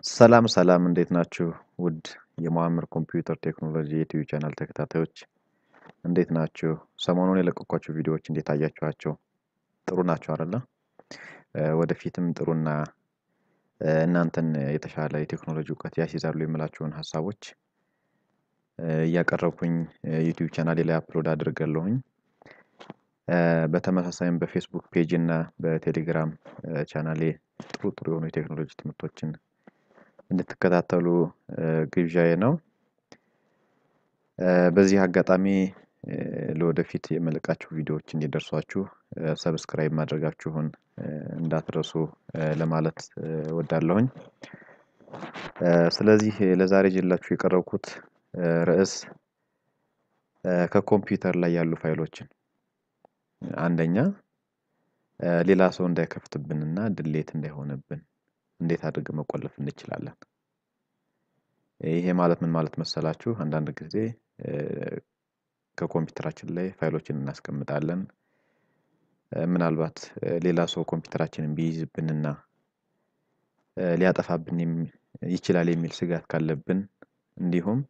ሰላም ሰላም እንዴት ናችሁ? ውድ የመዋምር ኮምፒውተር ቴክኖሎጂ የዩቲዩብ ቻናል ተከታታዮች እንዴት ናችሁ? ሰሞኑን የለቀኳቸው ቪዲዮዎች እንዴት አያችኋቸው? ጥሩ ናቸው አይደለ? ወደፊትም ጥሩና እናንተን የተሻለ የቴክኖሎጂ እውቀት ያስይዛሉ የምላቸውን ሀሳቦች እያቀረብኩኝ ዩቲዩብ ቻናሌ ላይ አፕሎድ አድርጋለሁኝ። በተመሳሳይም በፌስቡክ ፔጅ እና በቴሌግራም ቻናሌ ጥሩ ጥሩ የሆኑ የቴክኖሎጂ ትምህርቶችን እንድትከታተሉ ግብዣዬ ነው። በዚህ አጋጣሚ ለወደፊት የምለቃቸው ቪዲዮዎች እንዲደርሷችሁ ሰብስክራይብ ማድረጋችሁን እንዳትረሱ ለማለት እወዳለሁኝ። ስለዚህ ለዛሬ ይዤላችሁ የቀረብኩት ርዕስ ከኮምፒውተር ላይ ያሉ ፋይሎችን አንደኛ ሌላ ሰው እንዳይከፍትብንና ድሌት እንዳይሆንብን እንዴት አድርገን መቆለፍ እንችላለን? ይሄ ማለት ምን ማለት መሰላችሁ? አንዳንድ ጊዜ ከኮምፒውተራችን ላይ ፋይሎችን እናስቀምጣለን። ምናልባት ሌላ ሰው ኮምፒውተራችንን ቢይዝብንና ሊያጠፋብን ይችላል የሚል ስጋት ካለብን እንዲሁም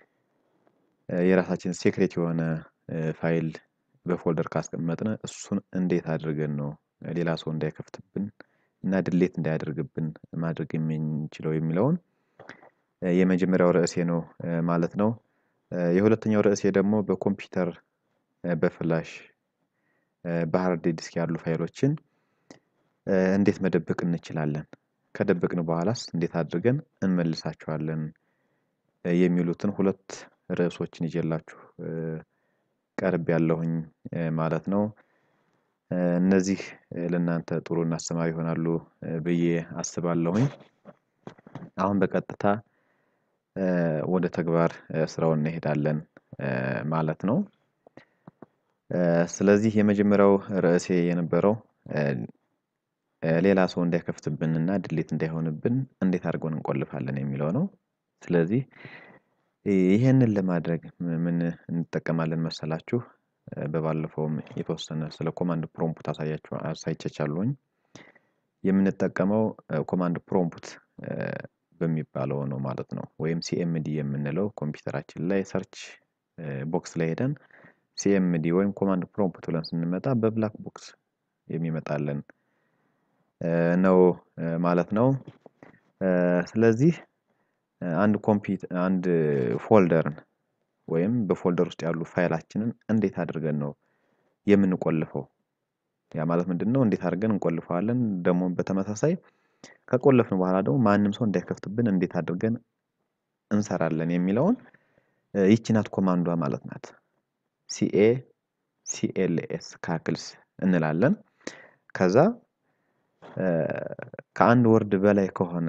የራሳችን ሴክሬት የሆነ ፋይል በፎልደር ካስቀመጥን እሱን እንዴት አድርገን ነው ሌላ ሰው እንዳይከፍትብን እና ድሌት እንዳያደርግብን ማድረግ የምንችለው የሚለውን የመጀመሪያው ርዕሴ ነው ማለት ነው። የሁለተኛው ርዕሴ ደግሞ በኮምፒውተር በፍላሽ በሃርድ ዲስክ ያሉ ፋይሎችን እንዴት መደበቅ እንችላለን? ከደበቅን በኋላስ እንዴት አድርገን እንመልሳቸዋለን? የሚሉትን ሁለት ርዕሶችን ይዤላችሁ ቀርቤያለሁኝ ማለት ነው። እነዚህ ለእናንተ ጥሩና አስተማሪ ይሆናሉ ብዬ አስባለሁኝ። አሁን በቀጥታ ወደ ተግባር ስራው እንሄዳለን ማለት ነው። ስለዚህ የመጀመሪያው ርዕሴ የነበረው ሌላ ሰው እንዳይከፍትብንና ድሌት እንዳይሆንብን እንዴት አድርገን እንቆልፋለን የሚለው ነው። ስለዚህ ይሄንን ለማድረግ ምን እንጠቀማለን መሰላችሁ? በባለፈውም የተወሰነ ስለ ኮማንድ ፕሮምፕት አሳያችሁ አሳይቻችኋለሁኝ። የምንጠቀመው ኮማንድ ፕሮምፕት በሚባለው ነው ማለት ነው። ወይም ሲኤምዲ የምንለው ኮምፒውተራችን ላይ ሰርች ቦክስ ላይ ሄደን ሲኤምዲ ወይም ኮማንድ ፕሮምፕት ብለን ስንመጣ በብላክ ቦክስ የሚመጣልን ነው ማለት ነው። ስለዚህ አንድ ኮምፒውተር አንድ ፎልደርን ወይም በፎልደር ውስጥ ያሉ ፋይላችንን እንዴት አድርገን ነው የምንቆልፈው? ያ ማለት ምንድነው? እንዴት አድርገን እንቆልፈዋለን? ደግሞ በተመሳሳይ ከቆለፍን በኋላ ደግሞ ማንም ሰው እንዳይከፍትብን እንዴት አድርገን እንሰራለን የሚለውን ይቺ ናት ኮማንዷ ማለት ናት። ሲኤ ሲኤልኤስ ካክልስ እንላለን። ከዛ ከአንድ ወርድ በላይ ከሆነ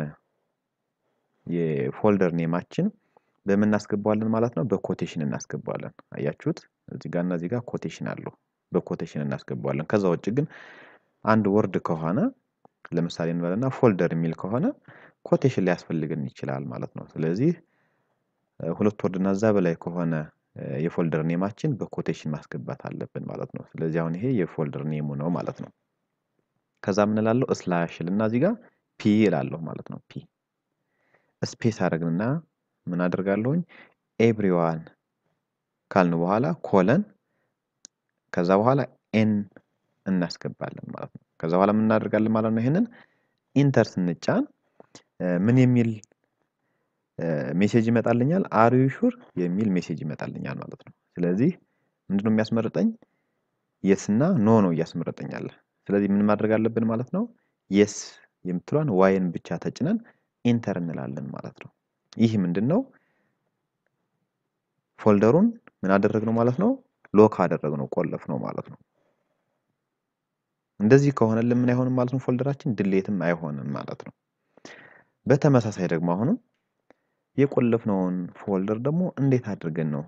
የፎልደር ኔማችን በምን እናስገባዋለን ማለት ነው? በኮቴሽን እናስገባዋለን። አያችሁት? እዚህ ጋር እና እዚህ ጋር ኮቴሽን አለው። በኮቴሽን እናስገባዋለን። ከዛ ውጭ ግን አንድ ወርድ ከሆነ ለምሳሌ እንበልና ፎልደር የሚል ከሆነ ኮቴሽን ሊያስፈልገን ይችላል ማለት ነው። ስለዚህ ሁለት ወርድ እና እዛ በላይ ከሆነ የፎልደር ኔማችን በኮቴሽን ማስገባት አለብን ማለት ነው። ስለዚህ አሁን ይሄ የፎልደር ኔሙ ነው ማለት ነው። ከዛ ምን እላለሁ? ስላሽ ልና እዚህ ጋር ፒ እላለሁ ማለት ነው። ፒ ስፔስ አደረግንና ምን አደርጋለሁኝ? ኤቭሪዋን ካልን በኋላ ኮለን ከዛ በኋላ ኤን እናስገባለን ማለት ነው። ከዛ በኋላ ምን እናደርጋለን ማለት ነው? ይሄንን ኢንተር ስንጫን ምን የሚል ሜሴጅ ይመጣልኛል? አር ዩ ሹር የሚል ሜሴጅ ይመጣልኛል ማለት ነው። ስለዚህ ምንድነው የሚያስመርጠኝ? የስ እና ኖ ነው እያስመረጠኝ ያለ። ስለዚህ ምን ማድረግ አለብን ማለት ነው? የስ የምትሏን ዋይን ብቻ ተጭነን ኢንተር እንላለን ማለት ነው። ይህ ምንድን ነው? ፎልደሩን ምን አደረግነው ማለት ነው? ሎክ አደረግነው ቆለፍ ነው ማለት ነው። እንደዚህ ከሆነልን ምን አይሆንም ማለት ነው? ፎልደራችን ድሌትም አይሆንም ማለት ነው። በተመሳሳይ ደግሞ አሁንም የቆለፍነውን ፎልደር ደግሞ እንዴት አድርገን ነው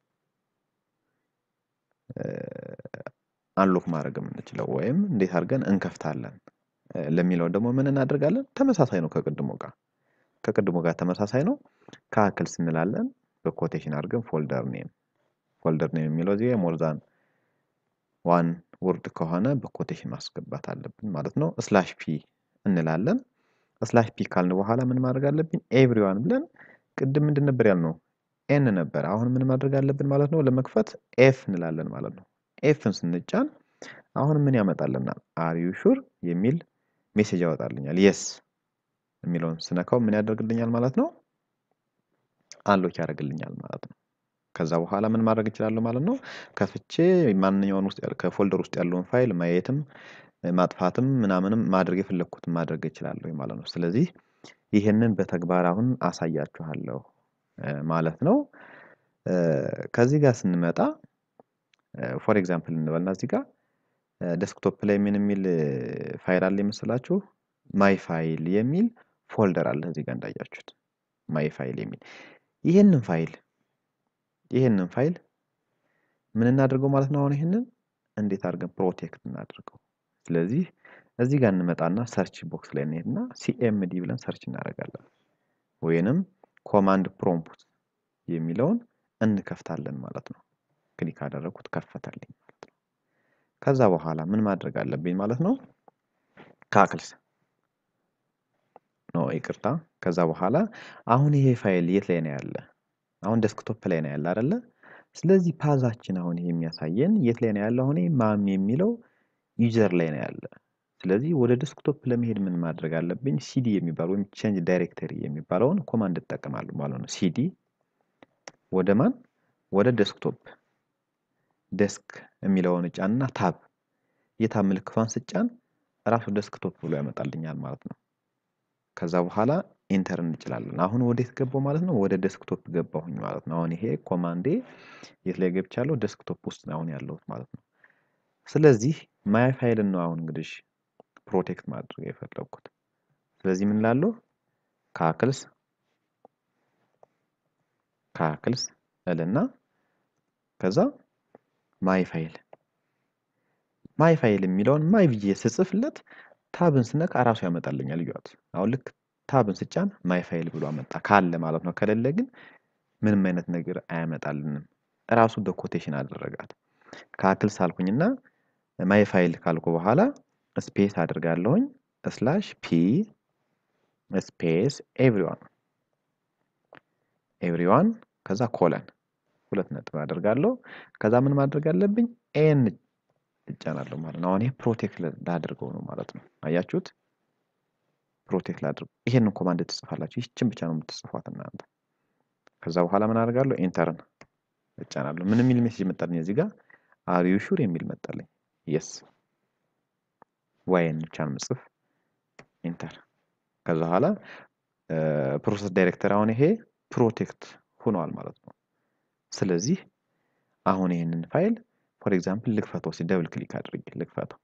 አንሎክ ማድረግ የምንችለው ወይም እንዴት አድርገን እንከፍታለን ለሚለው ደግሞ ምን እናደርጋለን? ተመሳሳይ ነው ከቅድሞ ጋር ከቅድሞ ጋር ተመሳሳይ ነው። ካክልስ እንላለን በኮቴሽን አድርገን ፎልደር ኔም ፎልደር ኔም የሚለው እዚህ ሞርዛን ዋን ወርድ ከሆነ በኮቴሽን ማስገባት አለብን ማለት ነው። ስላሽ ፒ እንላለን ስላሽ ፒ ካልን በኋላ ምን ማድረግ አለብኝ? ኤቭሪዋን ብለን ቅድም ምንድን ነበር ያልነው? ኤን ነበር። አሁን ምን ማድረግ አለብን ማለት ነው? ለመክፈት ኤፍ እንላለን ማለት ነው። ኤፍን ስንጫን አሁን ምን ያመጣልናል? አር ዩ ሹር የሚል ሜሴጅ ያወጣልኛል። የስ የሚለውን ስነካው ምን ያደርግልኛል ማለት ነው? አንሎክ ያደርግልኛል ማለት ነው። ከዛ በኋላ ምን ማድረግ እችላለሁ ማለት ነው? ከፍቼ ማንኛውን ውስጥ ከፎልደር ውስጥ ያለውን ፋይል ማየትም ማጥፋትም ምናምንም ማድረግ የፈለግኩትን ማድረግ እችላለሁ ማለት ነው። ስለዚህ ይህንን በተግባር አሁን አሳያችኋለሁ ማለት ነው። ከዚህ ጋር ስንመጣ ፎር ኤግዛምፕል እንበልና እዚህ ጋር ዴስክቶፕ ላይ ምን የሚል ፋይል አለ የመሰላችሁ? ማይ ፋይል የሚል ፎልደር አለ እዚህ ጋር እንዳያችሁት ማይ ፋይል የሚል ይህንን ፋይል ይህንን ፋይል ምን እናድርገው ማለት ነው? አሁን ይህንን እንዴት አድርገን ፕሮቴክት እናድርገው? ስለዚህ እዚህ ጋር እንመጣና ሰርች ቦክስ ላይ እንሄድና ሲኤምዲ ብለን ሰርች እናደርጋለን። ወይንም ኮማንድ ፕሮምፕት የሚለውን እንከፍታለን ማለት ነው። ክሊክ አደረግኩት ከፈተልኝ ማለት ነው። ከዛ በኋላ ምን ማድረግ አለብኝ ማለት ነው? ካክልስ ኖ ይቅርታ። ከዛ በኋላ አሁን ይሄ ፋይል የት ላይ ነው ያለ? አሁን ዴስክቶፕ ላይ ነው ያለ አይደለ? ስለዚህ ፓዛችን አሁን ይሄ የሚያሳየን የት ላይ ነው ያለ? አሁን ማም የሚለው ዩዘር ላይ ነው ያለ። ስለዚህ ወደ ዴስክቶፕ ለመሄድ ምን ማድረግ አለብኝ? ሲዲ የሚባለው ወይም ቼንጅ ዳይሬክተሪ የሚባለውን ኮማንድ እጠቀማለሁ ማለት ነው። ሲዲ ወደ ማን? ወደ ዴስክቶፕ ዴስክ የሚለውን እጫንና ታብ የታብ ምልክቷን ስጫን እራሱ ዴስክቶፕ ብሎ ያመጣልኛል ማለት ነው። ከዛ በኋላ ኢንተር እንችላለን። አሁን ወዴት ገባው ማለት ነው? ወደ ዴስክቶፕ ገባሁኝ ማለት ነው። አሁን ይሄ ኮማንዴ የት ላይ ገብቻለሁ? ዴስክቶፕ ውስጥ ነው አሁን ያለሁት ማለት ነው። ስለዚህ ማይ ፋይልን ነው አሁን እንግዲህ ፕሮቴክት ማድረግ የፈለግኩት። ስለዚህ ምን ላለሁ ካክልስ ካክልስ እልና ከዛ ማይ ፋይል ማይ ፋይል የሚለውን ማይ ብዬ ስጽፍለት ታብን ስነካ እራሱ ያመጣልኛል። እዩት። አሁን ልክ ታብን ስጫን ማይ ፋይል ብሎ አመጣ ካለ ማለት ነው። ከሌለ ግን ምንም አይነት ነገር አያመጣልንም። እራሱ በኮቴሽን አደረጋት። ካክልስ አልኩኝና ማይ ፋይል ካልኩ በኋላ ስፔስ አድርጋለሁኝ ስላሽ ፒ ስፔስ ኤቭሪዋን ኤቭሪዋን ከዛ ኮለን ሁለት ነጥብ አደርጋለሁ። ከዛ ምን ማድረግ አለብኝ? ኤን እጫናለሁ ማለት ነው። አሁን ይሄ ፕሮቴክት ላድርገው ነው ማለት ነው። አያችሁት? ፕሮቴክት ላድርገው። ይሄንን ኮማንድ ትጽፋላችሁ። ይችን ብቻ ነው የምትጽፏት እናንተ። ከዛ በኋላ ምን አደርጋለሁ? ኤንተርን እጫናለሁ። ምን የሚል ሜሴጅ መጣልኝ እዚህ ጋር አር ዩ ሹር የሚል መጣልኝ። የስ ዋይን ብቻ ነው የምጽፍ። ኢንተር ከዛ በኋላ ፕሮሰስ ዳይሬክተር አሁን ይሄ ፕሮቴክት ሆኗል ማለት ነው። ስለዚህ አሁን ይህንን ፋይል ፎር ኤግዛምፕል ልክፈተው፣ ሲ ደብል ክሊክ አድርጌ ልክፈተው።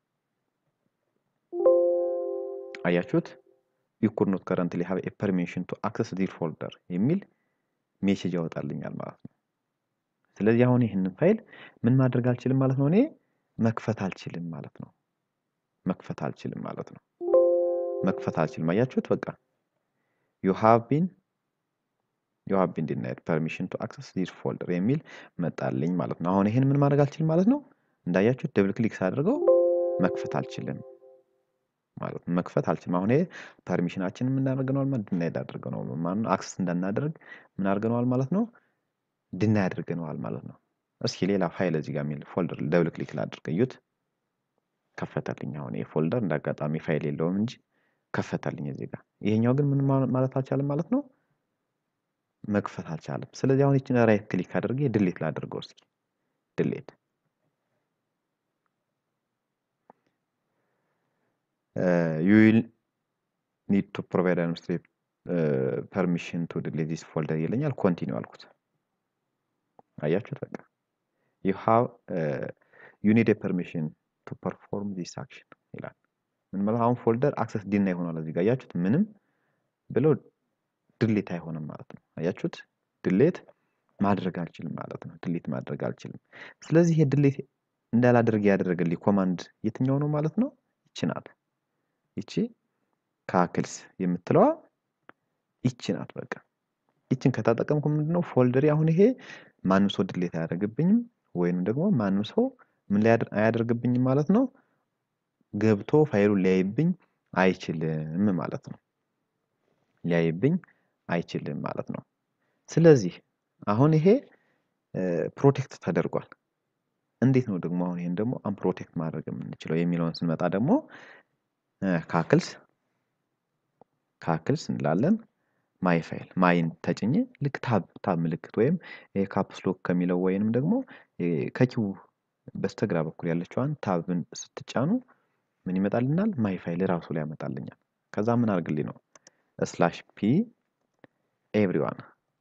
አያችሁት? ዩ ኩድ ኖት ከረንትሊ ሃቭ ኤ ፐርሚሽን ቱ አክሰስ ዲር ፎልደር የሚል ሜሴጅ ያወጣልኛል ማለት ነው። ስለዚህ አሁን ይህንን ፋይል ምን ማድረግ አልችልም ማለት ነው። እኔ መክፈት አልችልም ማለት ነው። መክፈት አልችልም ማለት ነው። መክፈት አልችልም። አያችሁት? በቃ ዩ ሃቭ ቢን ዩ ሃቭ ቢን ዲናይድ ፐርሚሽን ቱ አክሰስ ዲስ ፎልደር የሚል መጣልኝ ማለት ነው። አሁን ይሄን ምን ማድረግ አልችልም ማለት ነው። እንዳያችሁት ደብል ክሊክ ሳደርገው መክፈት አልችልም ማለት ነው። መክፈት አልችልም። አሁን ይሄ ፐርሚሽናችን ምን አድርገነዋል ማለት ዲናይድ አድርገነዋል ማለት ነው። አክሰስ እንዳናደርግ ምን አድርገነዋል ማለት ነው። ዲናይ አድርገነዋል ማለት ነው። እስኪ ሌላ ፋይል እዚህ ጋር የሚል ፎልደር ደብል ክሊክ ላድርግ። እዩት፣ ከፈተልኝ። አሁን ይሄ ፎልደር እንዳጋጣሚ ፋይል የለውም እንጂ ከፈተልኝ እዚህ ጋር። ይሄኛው ግን ምን ማለት አልቻለም ማለት ነው መክፈት አልቻለም። ስለዚህ አሁን ይችን ራይት ክሊክ አድርጌ ድሌት ላድርገው እስኪ ድሌት። ዩ ዊል ኒድ ቱ ፕሮቫይድ አድሚኒስትሬቲቭ ፐርሚሽን ቱ ድሌት ዲስ ፎልደር ይለኛል። ኮንቲኒው አልኩት። አያችሁት? በቃ ዩ ሃቭ ዩ ኒድ ፐርሚሽን ቱ ፐርፎርም ዲስ አክሽን ይላል። ምን ማለት አሁን ፎልደር አክሰስ ዲና ይሆናል። እዚህ ጋር አያችሁት? ምንም ብለው ድሌት አይሆንም ማለት ነው። አያችሁት? ድሌት ማድረግ አልችልም ማለት ነው። ድሌት ማድረግ አልችልም። ስለዚህ ይሄ ድሌት እንዳላደርግ ያደረገልኝ ኮማንድ የትኛው ነው ማለት ነው? ይቺ ናት። ይቺ ካክልስ የምትለዋ ይቺ ናት። በቃ ይችን ከታጠቀምኩ ምንድነው ፎልደሪ አሁን ይሄ ማንም ሰው ድሌት አያደርግብኝም፣ ወይንም ደግሞ ማንም ሰው ምን ላይ አያደርግብኝም ማለት ነው። ገብቶ ፋይሉን ሊያይብኝ አይችልም ማለት ነው። ሊያይብኝ አይችልም ማለት ነው። ስለዚህ አሁን ይሄ ፕሮቴክት ተደርጓል። እንዴት ነው ደግሞ አሁን ይሄን ደግሞ አንፕሮቴክት ማድረግ የምንችለው የሚለውን ስንመጣ ደግሞ ካክልስ ካክልስ እንላለን። ማይ ፋይል ማይን ተጭኜ ልክ ታብ ታብ ምልክት ወይም ካፕስ ሎክ ከሚለው ወይንም ደግሞ ከኪው በስተግራ በኩል ያለችዋን ታብን ስትጫኑ ምን ይመጣልናል? ማይ ፋይል ራሱ ላይ ያመጣልኛል። ከዛ ምን አድርግልኝ ነው ስላሽ ፒ ኤቭሪዋን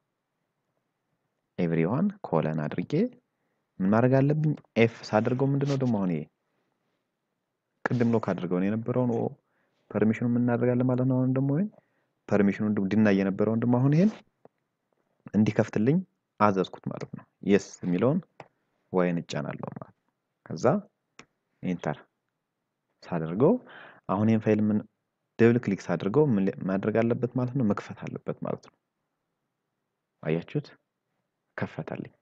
ኤቭሪዋን ኮለን አድርጌ ምን ማድረግ አለብኝ? ኤፍ ሳደርገው ምንድነው ደግሞ አሁን ይሄ ቅድም ሎክ አድርገውን የነበረውን ፐርሚሽኑ የምናደርጋለን ማለት ነው። አሁን ደግሞ ወይም ፐርሚሽኑ ድናይ የነበረውን ደግሞ አሁን ይሄን እንዲከፍትልኝ አዘዝኩት ማለት ነው። የስ የሚለውን ዋይን እጫናለሁ ማለት ነው። ከዛ ኢንተር ሳደርገው አሁን ይህን ፋይል ምን ደብል ክሊክ ሳደርገው ምን ማድረግ አለበት ማለት ነው? መክፈት አለበት ማለት ነው። አያችሁት? ከፈተልኝ።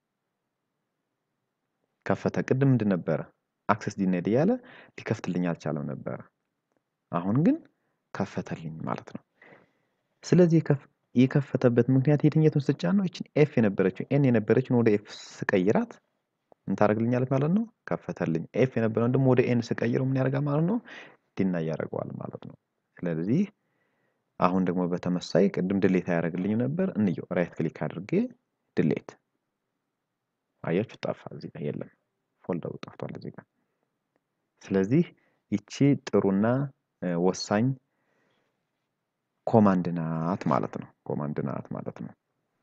ከፈተ። ቅድም ምንድን ነበረ? አክሰስ ዲናይድ እያለ ሊከፍትልኝ አልቻለም ነበረ። አሁን ግን ከፈተልኝ ማለት ነው። ስለዚህ የከፈተበት ምክንያት የትኛቱን ስጫን ነው? ይችን ኤፍ የነበረችው ኤን የነበረችን ወደ ኤፍ ስቀይራት ምን ታደርግልኛለች ማለት ነው? ከፈተልኝ። ኤፍ የነበረውን ደግሞ ወደ ኤን ስቀይረው ምን ያደርጋል ማለት ነው? ዲና ያደርገዋል ማለት ነው። ስለዚህ አሁን ደግሞ በተመሳይ ቅድም ድሌት አያደርግልኝ ነበር። እንየው። ራይት ክሊክ አድርጌ ድሌት አያችሁ፣ ጠፋ። እዚህ ጋር የለም፣ ፎልደሩ ጠፍቷል እዚህ ጋር። ስለዚህ ይቺ ጥሩና ወሳኝ ኮማንድ ናት ማለት ነው። ኮማንድ ናት ማለት ነው።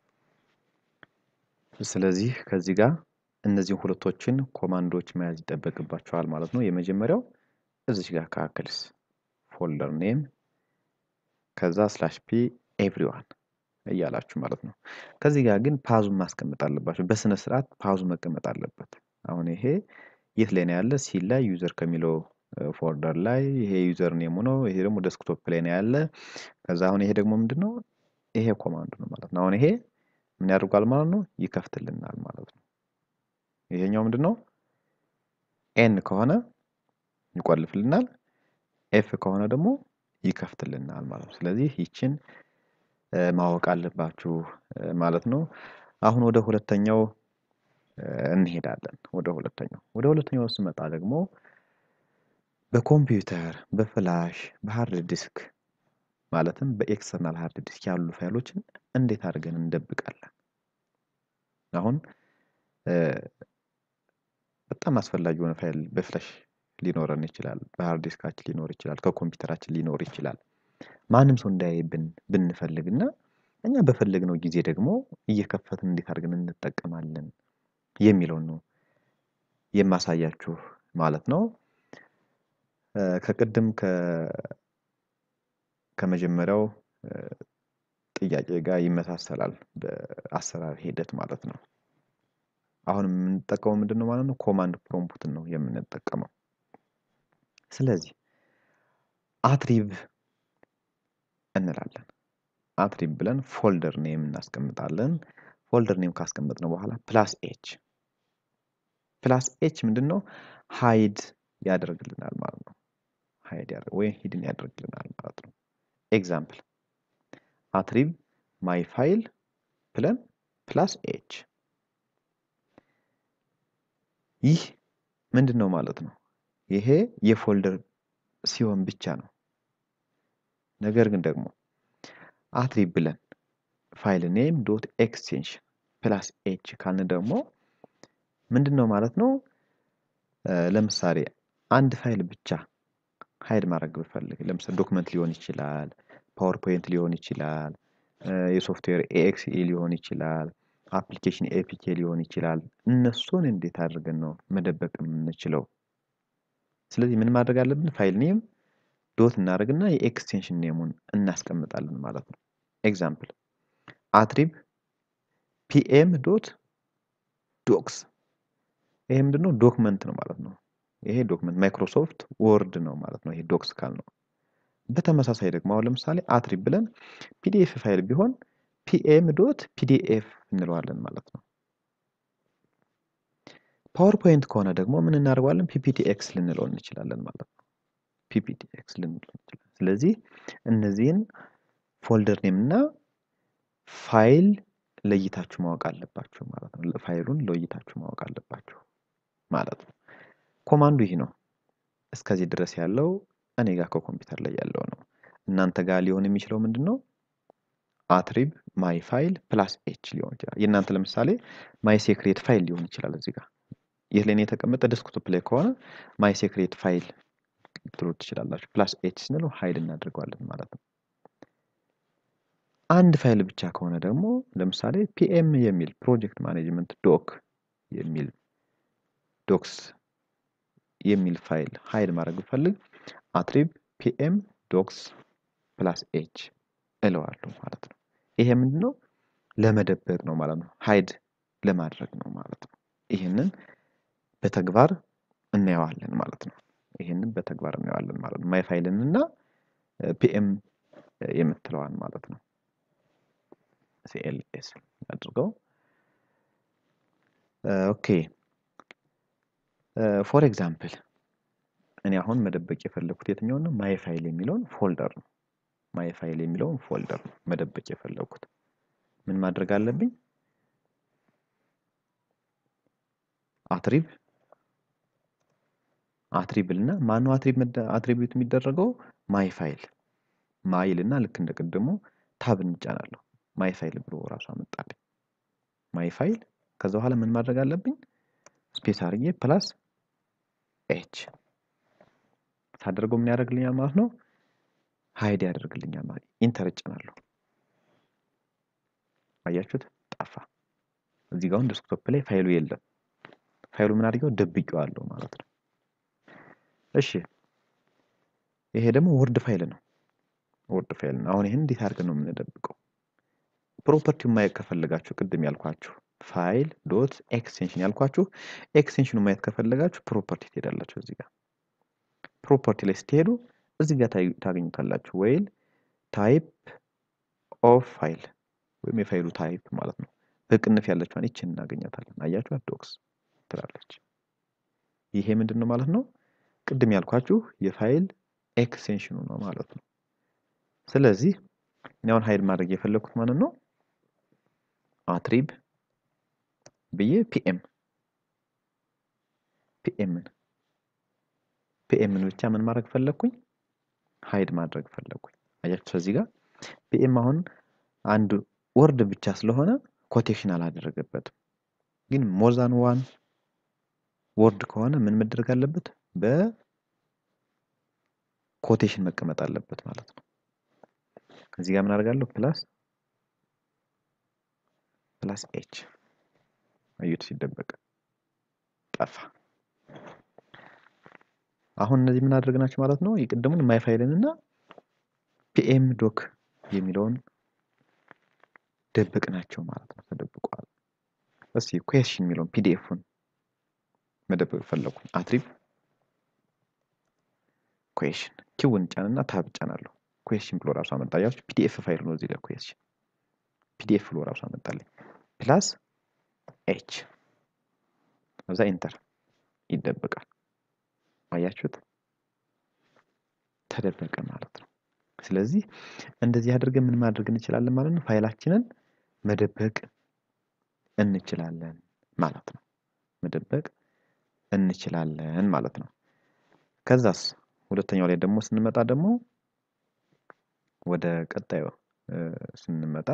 ስለዚህ ከዚህ ጋር እነዚህን ሁለቶችን ኮማንዶች መያዝ ይጠበቅባቸዋል ማለት ነው። የመጀመሪያው እዚች ጋር ካክልስ ፎልደር ኔም ከዛ ስላሽ ፒ ኤቭሪዋን እያላችሁ ማለት ነው። ከዚህ ጋር ግን ፓዙን ማስቀመጥ አለባቸው። በስነ ስርዓት ፓዙ መቀመጥ አለበት። አሁን ይሄ የት ላይ ነው ያለ? ሲ ላይ ዩዘር ከሚለው ፎልደር ላይ ይሄ ዩዘር ኔሙ ነው። ይሄ ደግሞ ዴስክቶፕ ላይ ነው ያለ። ከዛ አሁን ይሄ ደግሞ ምንድን ነው? ይሄ ኮማንዱ ነው ማለት ነው። አሁን ይሄ ምን ያደርጓል ማለት ነው? ይከፍትልናል ማለት ነው። ይሄኛው ምንድን ነው? ኤን ከሆነ ይቆልፍልናል፣ ኤፍ ከሆነ ደግሞ ይከፍትልናል ማለት ነው። ስለዚህ ይችን ማወቅ አለባችሁ ማለት ነው። አሁን ወደ ሁለተኛው እንሄዳለን። ወደ ሁለተኛው ወደ ሁለተኛው ስመጣ ደግሞ በኮምፒውተር በፍላሽ በሃርድ ዲስክ ማለትም በኤክስተርናል ሃርድ ዲስክ ያሉ ፋይሎችን እንዴት አድርገን እንደብቃለን? አሁን በጣም አስፈላጊ የሆነ ፋይል በፍላሽ ሊኖረን ይችላል፣ በሃርድ ዲስካችን ሊኖር ይችላል፣ ከኮምፒውተራችን ሊኖር ይችላል። ማንም ሰው እንዳያይብን ብንፈልግ እና እኛ በፈለግነው ጊዜ ደግሞ እየከፈትን እንዴት አድርገን እንጠቀማለን የሚለውን ነው የማሳያችሁ ማለት ነው። ከቅድም ከመጀመሪያው ጥያቄ ጋር ይመሳሰላል በአሰራር ሂደት ማለት ነው። አሁን የምንጠቀመው ምንድን ነው ማለት ነው? ኮማንድ ፕሮምፕትን ነው የምንጠቀመው። ስለዚህ አትሪብ እንላለን። አትሪብ ብለን ፎልደር ኔም እናስቀምጣለን። ፎልደር ኔም ካስቀመጥነው በኋላ ፕላስ ኤች ፕላስ ኤች ምንድን ነው? ሃይድ ያደርግልናል ማለት ነው። ሃይድ ወይም ሂድን ያደርግልናል ማለት ነው። ኤግዛምፕል አትሪብ ማይ ፋይል ብለን ፕላስ ኤች ይህ ምንድን ነው ማለት ነው? ይሄ የፎልደር ሲሆን ብቻ ነው። ነገር ግን ደግሞ አትሪብ ብለን ፋይል ኔም ዶት ኤክስቴንሽን ፕላስ ኤች ካልን ደግሞ ምንድን ነው ማለት ነው? ለምሳሌ አንድ ፋይል ብቻ ሀይድ ማድረግ ብፈልግ ለምሳሌ ዶክመንት ሊሆን ይችላል፣ ፓወርፖይንት ሊሆን ይችላል፣ የሶፍትዌር ኤኤክስኢ ሊሆን ይችላል፣ አፕሊኬሽን ኤፒኬ ሊሆን ይችላል። እነሱን እንዴት አድርገን ነው መደበቅ የምንችለው? ስለዚህ ምን ማድረግ አለብን? ፋይል ኔም ዶት እናደርግና የኤክስቴንሽን ኔሙን እናስቀምጣለን ማለት ነው። ኤግዛምፕል አትሪብ ፒኤም ዶት ዶክስ ይሄ ምንድን ነው? ዶክመንት ነው ማለት ነው። ይሄ ዶክመንት ማይክሮሶፍት ወርድ ነው ማለት ነው። ይሄ ዶክስ ካል ነው። በተመሳሳይ ደግሞ አሁን ለምሳሌ አትሪብ ብለን ፒዲኤፍ ፋይል ቢሆን ፒኤም ዶት ፒዲኤፍ እንለዋለን ማለት ነው። ፓወርፖይንት ከሆነ ደግሞ ምን እናደርገዋለን? ፒፒቲኤክስ ልንለው እንችላለን ማለት ነው። ፒፒቲኤክስ ልንለው እንችላለን። ስለዚህ እነዚህን ፎልደር ኔም እና ፋይል ለይታችሁ ማወቅ አለባችሁ ማለት ነው። ፋይሉን ለይታችሁ ማወቅ አለባችሁ ማለት ነው። ኮማንዱ ይህ ነው። እስከዚህ ድረስ ያለው እኔ ጋር ከኮምፒውተር ላይ ያለው ነው። እናንተ ጋር ሊሆን የሚችለው ምንድን ነው? አትሪብ ማይ ፋይል ፕላስ ኤች ሊሆን ይችላል። የእናንተ ለምሳሌ ማይ ሴክሬት ፋይል ሊሆን ይችላል። እዚህ ጋር ይህ ላይ የተቀመጠ ዴስክቶፕ ላይ ከሆነ ማይ ሴክሬት ፋይል ትሉት ትችላላችሁ። ፕላስ ኤች ስንለው ሀይድ እናደርገዋለን ማለት ነው። አንድ ፋይል ብቻ ከሆነ ደግሞ ለምሳሌ ፒኤም የሚል ፕሮጀክት ማኔጅመንት ዶክ የሚል ዶክስ የሚል ፋይል ሀይድ ማድረግ ብፈልግ አትሪብ ፒኤም ዶክስ ፕላስ ኤች እለዋለሁ ማለት ነው። ይሄ ምንድን ነው? ለመደበቅ ነው ማለት ነው። ሀይድ ለማድረግ ነው ማለት ነው። ይህንን በተግባር እናየዋለን ማለት ነው። ይህንን በተግባር እናየዋለን ማለት ነው። ማይ ፋይልን እና ፒኤም የምትለዋን ማለት ነው። ሲኤልኤስ አድርገው ኦኬ ፎር ኤግዛምፕል እኔ አሁን መደበቅ የፈለኩት የትኛውን ነው? ማይ ፋይል የሚለውን ፎልደር ነው። ማይ ፋይል የሚለውን ፎልደር ነው መደበቅ የፈለኩት። ምን ማድረግ አለብኝ? አትሪብ አትሪብል እና ማነው አትሪብ አትሪቢዩት የሚደረገው ማይ ፋይል ማይል እና ልክ እንደ ቅድሙ ታብ እንጫናለሁ። ማይ ፋይል ብሎ ራሱ አመጣልኝ። ማይ ፋይል ከዛ በኋላ ምን ማድረግ አለብኝ? ስፔስ አድርጌ ፕላስ ኤች ሳደርገው ምን ያደርግልኛል ማለት ነው? ሀይድ ያደርግልኛል ማለት ኢንተር እጭናለሁ። አያችሁት? ጠፋ። እዚህ ጋር አሁን ዴስክቶፕ ላይ ፋይሉ የለም። ፋይሉ ምን አድርገው ደብቄዋለሁ ማለት ነው። እሺ ይሄ ደግሞ ወርድ ፋይል ነው። ወርድ ፋይል ነው። አሁን ይሄን እንዴት አድርገን ነው የምንደብቀው? ፕሮፐርቲውን ማየት ከፈለጋችሁ ቅድም ያልኳችሁ ፋይል ዶት ኤክስቴንሽን ያልኳችሁ ኤክስቴንሽኑ ማየት ከፈለጋችሁ ፕሮፐርቲ ትሄዳላችሁ። እዚህ ጋር ፕሮፐርቲ ላይ ስትሄዱ እዚህ ጋር ታገኙታላችሁ። ወይል ታይፕ ኦፍ ፋይል ወይም የፋይሉ ታይፕ ማለት ነው። በቅንፍ ያለችዋን ይችን እናገኛታለን። አያችኋት? ዶክስ ትላለች። ይሄ ምንድን ነው ማለት ነው? ቅድም ያልኳችሁ የፋይል ኤክስቴንሽኑ ነው ማለት ነው። ስለዚህ እኔ አሁን ሀይድ ማድረግ የፈለኩት ማለት ነው አትሪብ ብዬ ፒኤም ፒኤምን ፒኤምን ብቻ ምን ማድረግ ፈለግኩኝ? ሀይድ ማድረግ ፈለግኩኝ። አያችሁ እዚህ ጋር ፒኤም አሁን አንድ ወርድ ብቻ ስለሆነ ኮቴሽን አላደረገበትም። ግን ሞርዛን ዋን ወርድ ከሆነ ምን መደረግ አለበት? በኮቴሽን መቀመጥ አለበት ማለት ነው። እዚህ ጋር ምን አደርጋለሁ? ፕላስ ፕላስ ኤች አዩት፣ ሲደበቅ ጠፋ። አሁን እነዚህ ምን አደረግናቸው ማለት ነው? የቅድሙን ማይ ፋይልን እና ፒኤም ዶክ የሚለውን ደብቅናቸው ማለት ነው። ተደብቋል። እስቲ ኩዌስችን የሚለውን ፒዲኤፉን መደበቅ ፈለኩኝ። አትሪብ ኩዌስችን ኪውን ጫንና ታብ ጫናለሁ። ኩዌስችን ብሎ ራሱ አመጣያችሁ። ፒዲኤፍ ፋይል ነው እዚህ ጋር ኩዌስችን ፒዲኤፍ ብሎ ራሱ አመጣልኝ። ፕላስ ኤች እዛ ኢንተር ይደበቃል። አያችሁት? ተደበቀ ማለት ነው። ስለዚህ እንደዚህ አድርገን ምን ማድረግ እንችላለን ማለት ነው? ፋይላችንን መደበቅ እንችላለን ማለት ነው። መደበቅ እንችላለን ማለት ነው። ከዛስ ሁለተኛው ላይ ደግሞ ስንመጣ ደግሞ ወደ ቀጣዩ ስንመጣ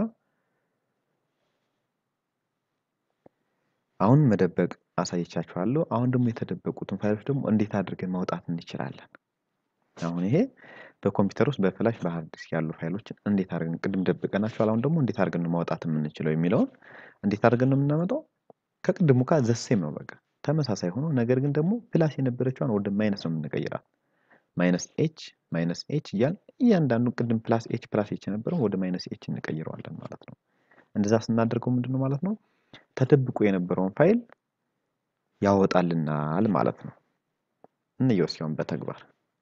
አሁን መደበቅ አሳይቻችኋለሁ። አሁን ደግሞ የተደበቁትን ፋይሎች ደግሞ እንዴት አድርገን ማውጣት እንችላለን? አሁን ይሄ በኮምፒውተር ውስጥ በፍላሽ በሃርድ ዲስክ ያሉ ፋይሎችን እንዴት አድርገን ቅድም ደብቀናቸዋል። አሁን ደግሞ እንዴት አድርገን ነው ማውጣት የምንችለው የሚለውን እንዴት አድርገን ነው የምናመጣው? ከቅድሙ ጋር ዘሴም ነው በቃ ተመሳሳይ ሆኖ ነገር ግን ደግሞ ፕላስ የነበረችዋን ወደ ማይነስ ነው የምንቀይራት። ማይነስ ኤች ማይነስ ኤች እያል እያንዳንዱ ቅድም ፕላስ ኤች ፕላስ ኤች የነበረው ወደ ማይነስ ኤች እንቀይረዋለን ማለት ነው። እንደዛ ስናደርገው ምንድን ነው ማለት ነው ተደብቆ የነበረውን ፋይል ያወጣልናል ማለት ነው። እንየው ሲሆን በተግባር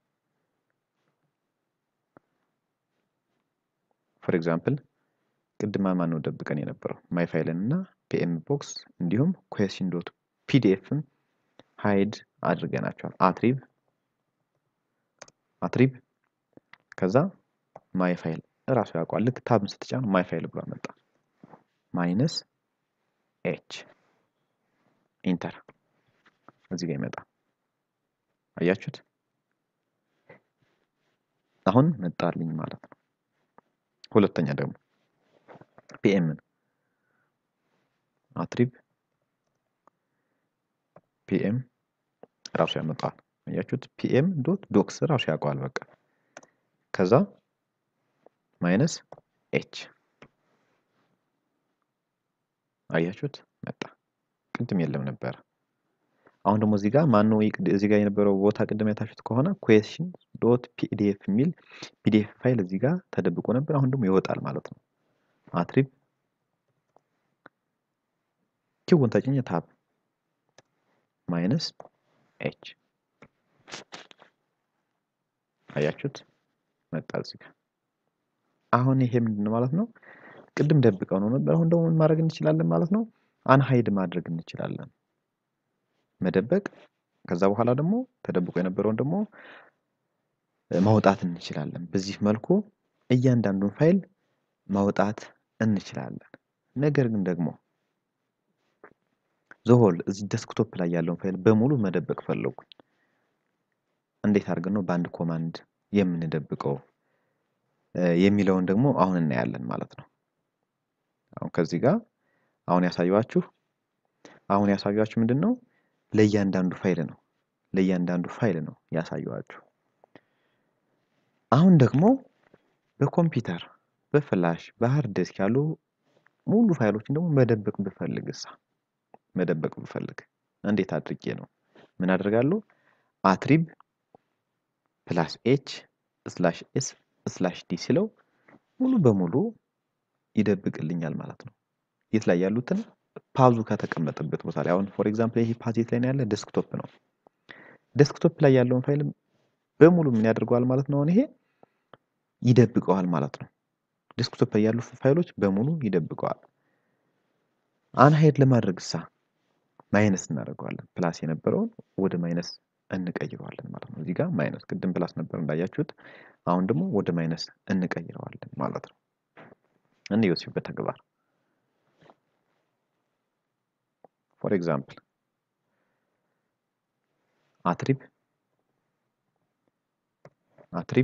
ፎር ኤግዛምፕል ቅድማ ማን ነው ደብቀን የነበረው ማይ ፋይልን እና ፒኤም ቦክስ እንዲሁም ኩዌስችን ዶት ፒዲኤፍን ሃይድ አድርገናቸዋል። አትሪብ አትሪብ ከዛ ማይ ፋይል እራሱ ያውቀዋል። ልክ ታብን ስትጫኑ ማይ ፋይል ብሎ መጣ። ማይነስ ኤች ኢንተር እዚህ ጋር ይመጣ። አያችሁት? አሁን መጣልኝ ማለት ነው። ሁለተኛ ደግሞ ፒኤምን አትሪብ ፒኤም ራሱ ያመጣዋል። አያችሁት? ፒኤም ዶት ዶክስ ራሱ ያውቀዋል። በቃ ከዛ ማይነስ ኤች አያችሁት? መጣ። ቅድም የለም ነበረ። አሁን ደግሞ እዚህ ጋር ማነው እዚህ ጋር የነበረው ቦታ ቅድም ያታችሁት ከሆነ ኩዌስሽን ዶት ፒዲኤፍ የሚል ፒዲኤፍ ፋይል እዚህ ጋር ተደብቆ ነበር። አሁን ደግሞ ይወጣል ማለት ነው። አትሪብ ኪውን ተጭኘ ታብ ማይነስ ኤች አያችሁት መጣ እዚህ ጋር። አሁን ይሄ ምንድን ነው ማለት ነው? ቅድም ደብቀው ነው ነበር። አሁን ደግሞ ምን ማድረግ እንችላለን ማለት ነው? አንሃይድ ማድረግ እንችላለን። መደበቅ ከዛ በኋላ ደግሞ ተደብቆ የነበረውን ደግሞ ማውጣት እንችላለን። በዚህ መልኩ እያንዳንዱን ፋይል ማውጣት እንችላለን። ነገር ግን ደግሞ ዘሆል እዚህ ዴስክቶፕ ላይ ያለውን ፋይል በሙሉ መደበቅ ፈለጉኝ። እንዴት አድርገን ነው በአንድ ኮማንድ የምንደብቀው የሚለውን ደግሞ አሁን እናያለን ማለት ነው። አሁን ከዚህ ጋር አሁን ያሳየኋችሁ አሁን ያሳየኋችሁ ምንድን ነው ለእያንዳንዱ ፋይል ነው ለእያንዳንዱ ፋይል ነው ያሳየኋችሁ። አሁን ደግሞ በኮምፒውተር በፍላሽ በሃርድ ዲስክ ያሉ ሙሉ ፋይሎችን ደግሞ መደበቅ ብፈልግ እሳ መደበቅ ብፈልግ እንዴት አድርጌ ነው ምን አደርጋለሁ? አትሪብ ፕላስ ኤች ስላሽ ኤስ ስላሽ ዲ ሲለው ሙሉ በሙሉ ይደብቅልኛል ማለት ነው። የት ላይ ያሉትን ፓዙ ከተቀመጠበት ቦታ ላይ አሁን ፎር ኤግዛምፕል ይሄ ፓዝ የት ላይ ነው ያለ ዴስክቶፕ ነው። ዴስክቶፕ ላይ ያለውን ፋይል በሙሉ ምን ያደርገዋል ማለት ነው? አሁን ይሄ ይደብቀዋል ማለት ነው። ዴስክቶፕ ላይ ያሉ ፋይሎች በሙሉ ይደብቀዋል። አንሃይድ ለማድረግ እሳ ማይነስ እናደርገዋለን። ፕላስ የነበረውን ወደ ማይነስ እንቀይረዋለን ማለት ነው። እዚህ ጋር ማይነስ ቅድም ፕላስ ነበር እንዳያችሁት፣ አሁን ደግሞ ወደ ማይነስ እንቀይረዋለን ማለት ነው። እንየው እስኪ በተግባር ፎር ኤግዛምፕል አትሪብ አትሪብ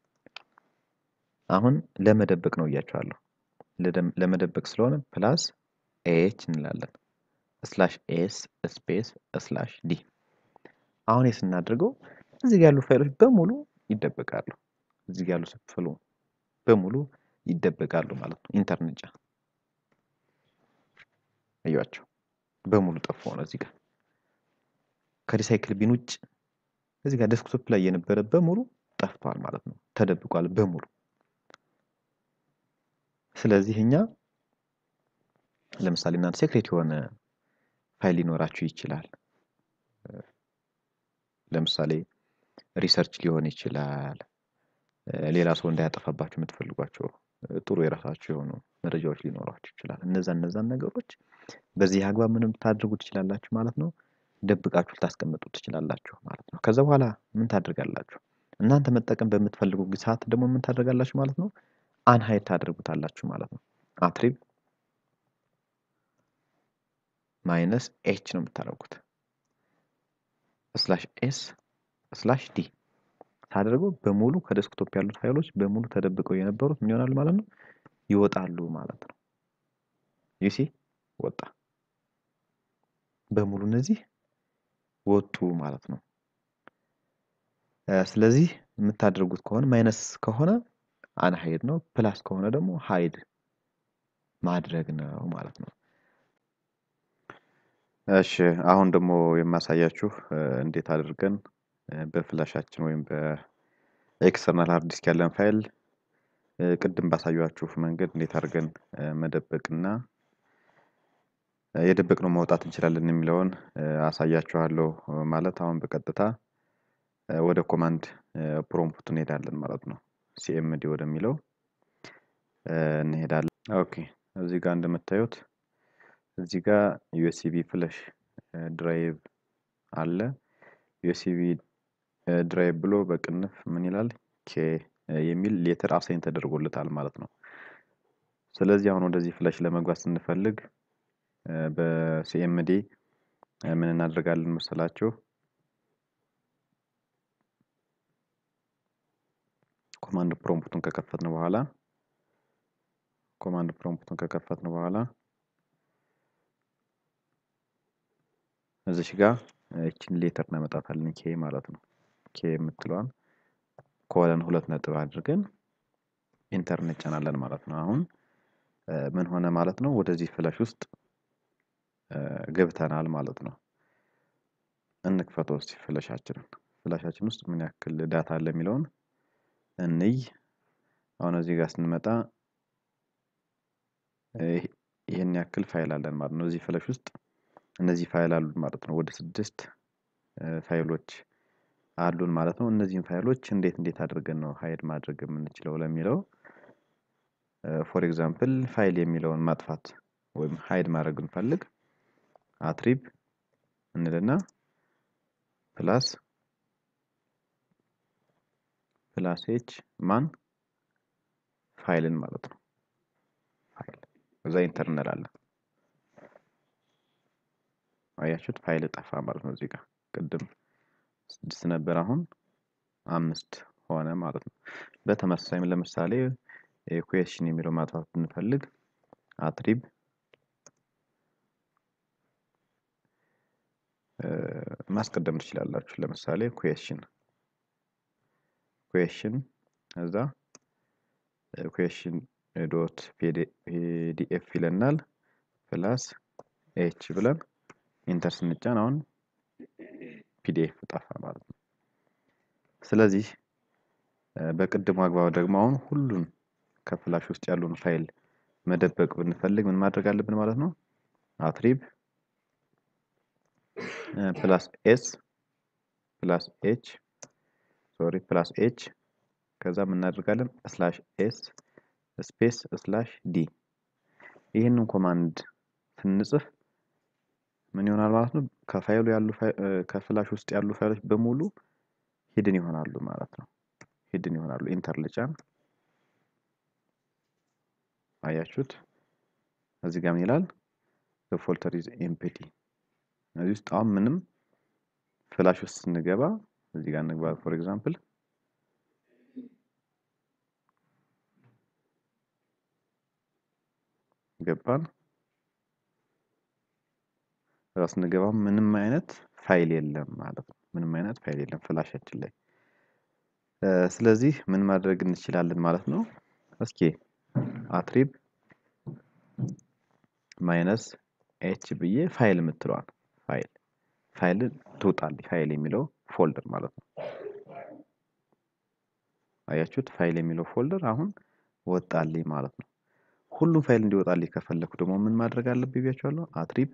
አሁን ለመደበቅ ነው እያቸዋለሁ። ለመደበቅ ስለሆነ ፕላስ ኤች እንላለን ስላሽ ኤስ ስፔስ ስላሽ ዲ። አሁን ስናደርገው እዚህ ጋር ያሉ ፋይሎች በሙሉ ይደበቃሉ። እዚህ ጋር ያሉ ስፍሉ በሙሉ ይደበቃሉ ማለት ነው። ኢንተርኔት ጫ እዩዋቸው በሙሉ ጠፉ ሆነ እዚህ ጋር ከሪሳይክል ቢን ውጭ እዚህ ጋር ዴስክቶፕ ላይ የነበረ በሙሉ ጠፍቷል ማለት ነው። ተደብቋል በሙሉ። ስለዚህ እኛ ለምሳሌ እናንተ ሴክሬት የሆነ ፋይል ሊኖራችሁ ይችላል። ለምሳሌ ሪሰርች ሊሆን ይችላል። ሌላ ሰው እንዳያጠፋባችሁ የምትፈልጓቸው ጥሩ የራሳችሁ የሆኑ መረጃዎች ሊኖሯችሁ ይችላል። እነዛ እነዛን ነገሮች በዚህ አግባብ ምንም ታድርጉ ትችላላችሁ ማለት ነው። ደብቃችሁ ልታስቀምጡ ትችላላችሁ ማለት ነው። ከዛ በኋላ ምን ታደርጋላችሁ? እናንተ መጠቀም በምትፈልጉ ሰዓት ደግሞ ምን ታደርጋላችሁ ማለት ነው? አንሃይድ ታደርጉታላችሁ ማለት ነው። አትሪብ ማይነስ ኤች ነው የምታደርጉት ስላሽ ኤስ ስላሽ ዲ ታደርገው በሙሉ ከዴስክቶፕ ያሉት ፋይሎች በሙሉ ተደብቀው የነበሩት ምን ይሆናሉ ማለት ነው? ይወጣሉ ማለት ነው። ዩሲ ወጣ በሙሉ እነዚህ ወጡ ማለት ነው። ስለዚህ የምታደርጉት ከሆነ ማይነስ ከሆነ አንሃይድ ነው፣ ፕላስ ከሆነ ደግሞ ሃይድ ማድረግ ነው ማለት ነው። እሺ አሁን ደግሞ የማሳያችሁ እንዴት አድርገን በፍላሻችን ወይም በኤክስተርናል ሃርድ ዲስክ ያለን ፋይል ቅድም ባሳያችሁ መንገድ እንዴት አድርገን መደበቅና የደበቅነው ማውጣት እንችላለን የሚለውን አሳያችኋለሁ ማለት አሁን በቀጥታ ወደ ኮማንድ ፕሮምፕት እንሄዳለን ማለት ነው። ሲኤምዲ ወደሚለው እንሄዳለን። ኦኬ እዚህ ጋር እንደምታዩት እዚህ ጋር ዩኤስቢ ፍለሽ ድራይቭ አለ። ዩኤስቢ ድራይቭ ብሎ በቅንፍ ምን ይላል? ኬ የሚል ሌተር አሳይን ተደርጎለታል ማለት ነው። ስለዚህ አሁን ወደዚህ ፍለሽ ለመግባት ስንፈልግ በሲኤምዲ ምን እናደርጋለን መሰላችሁ? ኮማንድ ፕሮምፕቱን ከከፈትን በኋላ ኮማንድ ፕሮምፕቱን ከከፈትን በኋላ እዚሽ ጋር እችን ሌተር እናመጣታለን ኬ ማለት ነው። ኬ የምትለዋን ኮለን ሁለት ነጥብ አድርገን ኢንተር እንጫናለን ማለት ነው። አሁን ምን ሆነ ማለት ነው? ወደዚህ ፍለሽ ውስጥ ገብተናል ማለት ነው። እንክፈተው እስቲ ፍለሻችንን። ፍላሻችን ውስጥ ምን ያክል ዳታ አለ የሚለውን እንይ። አሁን እዚህ ጋር ስንመጣ ይህን ያክል ፋይል አለን ማለት ነው። እዚህ ፍለሽ ውስጥ እነዚህ ፋይል አሉን ማለት ነው። ወደ ስድስት ፋይሎች አሉን ማለት ነው። እነዚህን ፋይሎች እንዴት እንዴት አድርገን ነው ሀይድ ማድረግ የምንችለው ለሚለው ፎር ኤግዛምፕል ፋይል የሚለውን ማጥፋት ወይም ሀይድ ማድረግ እንፈልግ አትሪብ እንልና ፕላስ ፕላስ ኤች ማን ፋይልን ማለት ነው። ፋይል እዛ ኢንተር እንላለን። አያችሁት ፋይል ጠፋ ማለት ነው። እዚህ ጋር ቅድም ስድስት ነበር፣ አሁን አምስት ሆነ ማለት ነው። በተመሳሳይም ለምሳሌ ኩዌሽን የሚለው ማጥፋት ብንፈልግ አትሪብ ማስቀደም ትችላላችሁ። ለምሳሌ ኩዌሽን ኩዌሽን እዛ ኩዌሽን ዶት ፒዲኤፍ ይለናል ፕላስ ኤች ብለን ኢንተር ስንጫን አሁን ፒዲኤፍ ጠፋ ማለት ነው። ስለዚህ በቅድሙ አግባብ ደግሞ አሁን ሁሉን ከፍላሽ ውስጥ ያሉን ፋይል መደበቅ ብንፈልግ ምን ማድረግ አለብን ማለት ነው? አትሪብ ፕላስ ኤስ ፕላስ ኤች ሶሪ ፕላስ ኤች ከዛ ምን እናደርጋለን ስላሽ ኤስ ስፔስ ስላሽ ዲ ይህንን ኮማንድ ስንጽፍ ምን ይሆናል ማለት ነው? ከፋይሉ ያሉ ከፍላሽ ውስጥ ያሉ ፋይሎች በሙሉ ሂድን ይሆናሉ ማለት ነው። ሂድን ይሆናሉ። ኢንተር ልጫን። አያችሁት? እዚህ ጋር ምን ይላል? ፎልደር ኢዝ ኤምፕቲ። እዚህ ውስጥ አሁን ምንም ፍላሽ ውስጥ ስንገባ እዚህ ጋር እንግባ። ፎር ኤግዛምፕል ገባን። እዛ ስንገባ ምንም አይነት ፋይል የለም ማለት ነው። ምንም አይነት ፋይል የለም ፍላሻችን ላይ። ስለዚህ ምን ማድረግ እንችላለን ማለት ነው? እስኪ አትሪብ ማይነስ ኤች ብዬ ፋይል የምትለዋል ፋይል ፋይል ትውጣልኝ ፋይል የሚለው ፎልደር ማለት ነው። አያችሁት? ፋይል የሚለው ፎልደር አሁን ወጣልኝ ማለት ነው። ሁሉም ፋይል እንዲወጣልኝ ከፈለኩ ደግሞ ምን ማድረግ አለብኝ ብያችኋለሁ? አትሪብ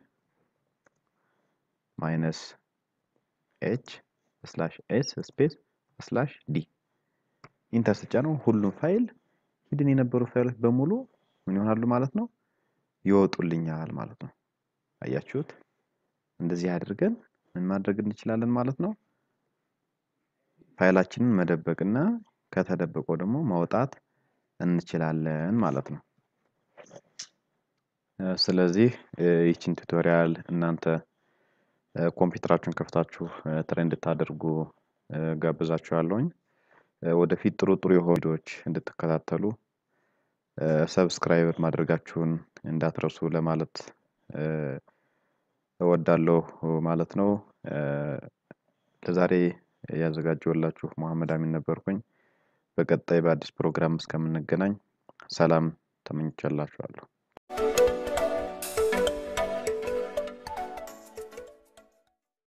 ማይነስ ኤች ስላሽ ኤስ ስፔስ ስላሽ ዲ ኢንተር ስጫነው ሁሉም ፋይል ሂድን የነበሩ ፋይሎች በሙሉ ምን ይሆናሉ ማለት ነው? ይወጡልኛል ማለት ነው። አያችሁት? እንደዚህ አድርገን ምን ማድረግ እንችላለን ማለት ነው? ፋይላችንን መደበቅና ከተደበቀው ደግሞ ማውጣት እንችላለን ማለት ነው። ስለዚህ ይችን ቱቶሪያል እናንተ ኮምፒውተራችሁን ከፍታችሁ ትሬን እንድታደርጉ ጋብዛችኋለሁኝ። ወደፊት ጥሩ ጥሩ የሆኑ ቪዲዮዎች እንድትከታተሉ ሰብስክራይብ ማድረጋችሁን እንዳትረሱ ለማለት እወዳለሁ ማለት ነው። ለዛሬ ያዘጋጀሁላችሁ መሐመድ አሚን ነበርኩኝ። በቀጣይ በአዲስ ፕሮግራም እስከምንገናኝ ሰላም ተመኝቻላችኋለሁ።